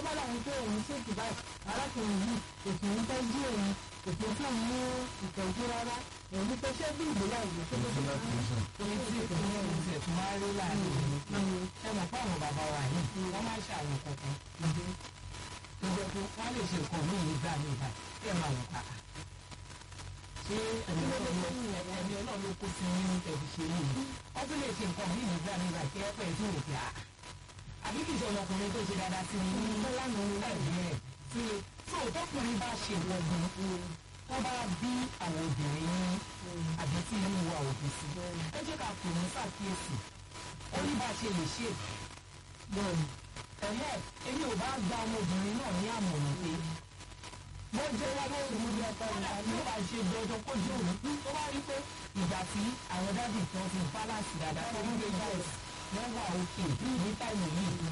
bá láwọn pé òun ṣèkì báyìí arákùnrin yìí kò sì ń tọ́jú òun kò sì fún òun ní ìtọ́jú rárá èyí tó ṣe bí ìgbéyàwó tó ló ṣe fún orí tí ìpínlẹ̀ ọ̀hún ti ẹ̀tún máa ń rí láàrin ìlú pé ẹ mọ̀ fún àwọn bàbá wa yìí wọ́n máa ń ṣe àwọn kankan tó jẹ́ pé wọ́n lè ṣe nǹkan míì nígbà míì bá kí ẹ máa wọ̀ pa ṣé ẹni ọlọ́run ló kó sí nínú tẹ̀sí ṣe yìí wọ́n tún lè ṣe nǹkan míì nígbà míì bá kí ẹ pẹ́ tí ò pé à àbí kìí ṣe ọmọkùnrin tó ṣe dáadáa sí ni ní lánàá ní nàìjíríà tí tó tọkùnrin bá ṣe wọgbọn tó bá bí àwọn obìnrin ní àbí tí inú wa ò bí sí ẹ jẹ́ ká pè ní ṣàkíyèsí ó ní bá a ṣe lè ṣe ẹ̀hẹ́ èmi ò bá gba ọmọbìnrin náà ní àmọ̀ràn pé mo jẹ́ wá lórí mo jẹ́ ọ̀pọ̀ ìgbà tí ó bá ṣe dandan kó jẹ́ òun tó bá rí pé ìgbà tí àwọn dábì kan fi balance dáadáa tó ń gbé bọ́ọ̀sì wọ́n wà òkè ní táìmù yìí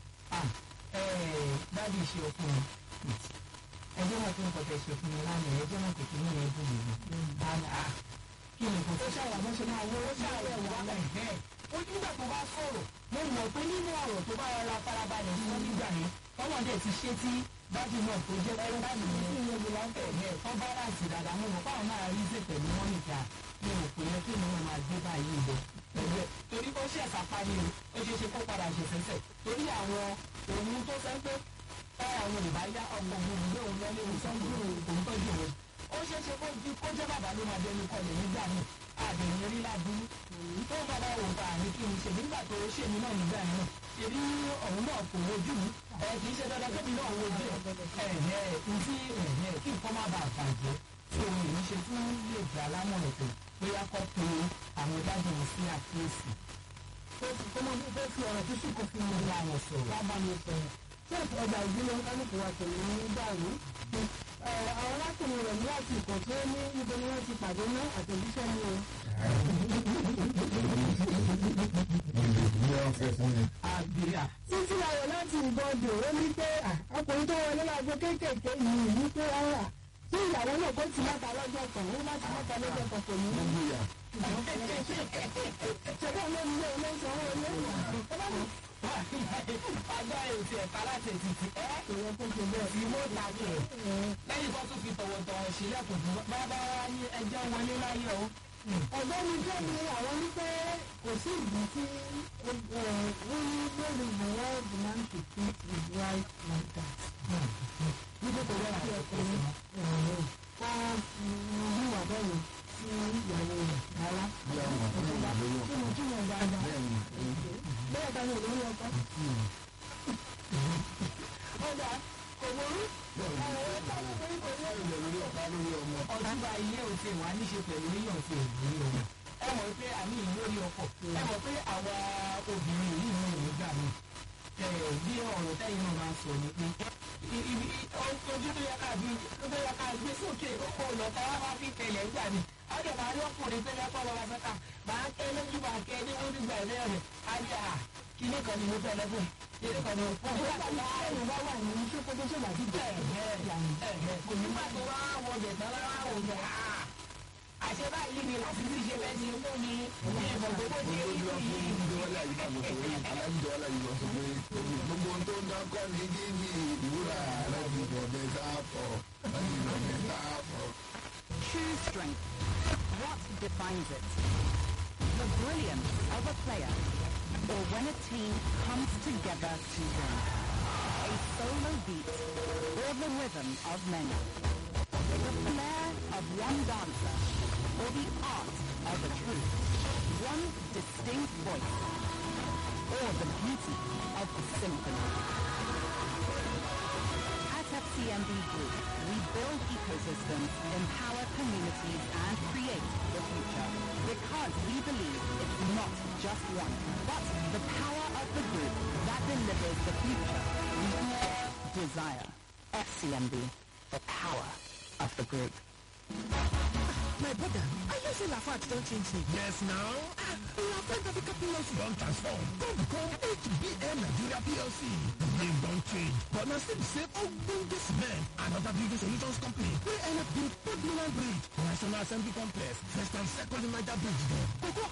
dábì ṣe ọkùnrin ẹjọ́ náà tó ń kọ́ tẹ̀ ṣe fún mi lánàá ẹjọ́ náà kò kí ní ẹ̀dùn mi ni kí ni kò tó ṣàwọ̀ ṣe máa wọ́n ṣàwọ̀ wà láìpẹ́ ó nígbà tó bá sọ̀rọ̀ mo mọ̀ pé nínú ọ̀rọ̀ tó bá rọra farabalẹ̀ fún nígbà yẹn tọ́wọ́n dẹ̀ ti ṣe tí dájú náà tó jẹ́ pé dájú yẹn tí ìyẹn lọ fẹ̀ yẹn tọ́ bá láti dàda mo mọ̀ fáwọn náà rí ṣe pẹ̀lú wọn nìkan mi ò pè é kí ni wọn máa gbé báyìí lọ pẹ̀lú ẹ̀ torí ó ṣe ẹ̀sàpá ni ó ṣe é ṣe kó padà ṣẹ̀ṣẹ̀ṣẹ̀ torí àwọn òun tó fẹ́ pé àwọn ìbáyá ọmọ òun ìgbé òun lọ́lé òun sọ́jú òun tọ́jú òun ó ṣeé ṣe kó ju kó jẹ́ bàbá ló máa dẹnu kọlẹ̀ nígbà míì àbẹ̀yìn rí ládùúgbò tó ń bàbá wò bá àní kí n ṣe nígbà tó ṣe mí náà nígbà yẹn ṣebí ọ̀hún náà kò wojú mi ẹ kì í ṣe dandan kébì náà wojú ẹ ẹ ntí ẹ kí nǹkan má bàa bàjẹ́ tí òun yìí ṣe fún lè gbà lámọ̀ràn pé bóyá kọ́ pé àwọn dájú mi sí àkíyèsí. tó mọ tó fi ọ̀rọ̀ tó sì kò fi mọ̀ ní àwọn sọ̀rọ̀. wá bá mi sọ̀rọ̀ tí ọjà ìdílé kálukú wa tẹ̀lé ní dàrú àwọn arákùnrin rẹ̀ ní àsìkò tó ní níbo ni wọ́n ti pàdé ní àtẹ̀jíṣẹ́ ní o. àbíyá. títí ayọ̀ láti ìgbọ́dọ̀ ó ní pé ọkùnrin tó wọlé lágbo kéékèèké yìí ní pé ọ̀rà tí ìyàwó náà kó ti mọ́ta lọ́jọ́ kan ó láti mọ́ta lọ́jọ́ kan kò ní. ṣẹ́gbọ́n ló ń lé ilé ìsanwó ilé ọjọ́ èsì ẹ̀ka láti ètìtì ẹ́ ìwọ tó ṣe bẹ́ẹ̀. fi mọ́ tàbí ẹ̀ lẹ́yìn tó tún fi tọ̀wọ̀tọ̀wọ̀ sílẹ̀kùn fún bàbá wa ní ẹjọ́ wọlé láyé o. ọ̀gbẹ́ni jẹ́mi àwọn wípé kò sí ìdí tí wọ́n ní lórí the world demand to treat his wife like that. wípé kò yẹ kí ọkùnrin kọ́ wíwà bẹ́ẹ̀ sí ìyàwó rẹ̀ rárá. kí mo tún yàn dáadáa. bẹ́ẹ̀ ta ni olórí ọkọ. ọ̀dà kò burú. ọ̀rọ̀ ẹ̀ bá mi pé kò yẹ ọtúbà ilé òfin wa níṣe pẹ̀lú yíyan ti òbí ọmọ ẹ mọ̀ pé àmì ìlórí ọkọ̀ ẹ mọ̀ pé àwa obìnrin yìí ní ìlú gbà mí bí ọ̀rọ̀ tẹ́yìn náà máa ń sọ ni pé ojú tó yẹ ká bí tó yẹ ká gbé sókè ó lọ ká wá máa fi tẹ̀lé gbà mí ọjọ́ máa rí ọkùnrin tó yẹ kọ́ lọ́wọ́ fẹ́ta máa kẹ́ lójú máa kẹ́ ní wọ́n nígbà ẹ̀rẹ́ rẹ̀ á ní à kíní kan ni mo fẹ́ lẹ́gbẹ̀ẹ́ kíní kan ni mo fẹ́ lẹ́gbẹ̀ẹ́ ìwà wà ní ṣókòtò ṣọlá ti bẹ́ẹ̀ kò ní má tó wá wọ bẹ̀tẹ̀ lára wò ní à àṣẹ báyìí ni láti fi ṣe bẹ́ẹ̀ ṣe fún mi ní ìmọ̀ gbogbo ṣe é rí sí gbogbo tó ń dákọ́ ní jíjí ìwúrà láti bọ̀dẹ̀ sáàpọ̀ láti bọ̀dẹ̀ sáàpọ̀. True strength. What defines it? The brilliance of a player, or when a team comes together to win. A solo beat, or the rhythm of many. The flair of one dancer, or the art of a troupe. One distinct voice, or the beauty of the symphony. At FCMB Group, we build ecosystems, empower communities, and create the future. Because we believe it's not just one, but the power of the group that delivers the future we all desire. FCMB, the power of the group. My brother, are you saying Lafayette don't change name? Yes, now. Lafayette Africa PLC Don transform. Don become HBN Nigeria PLC. The name don't change. But now still the same ogbonge cement and other building solutions company. We end up build Port Milan Bridge, National Assembly Complex, first and second Niger Bridge there. Cocoa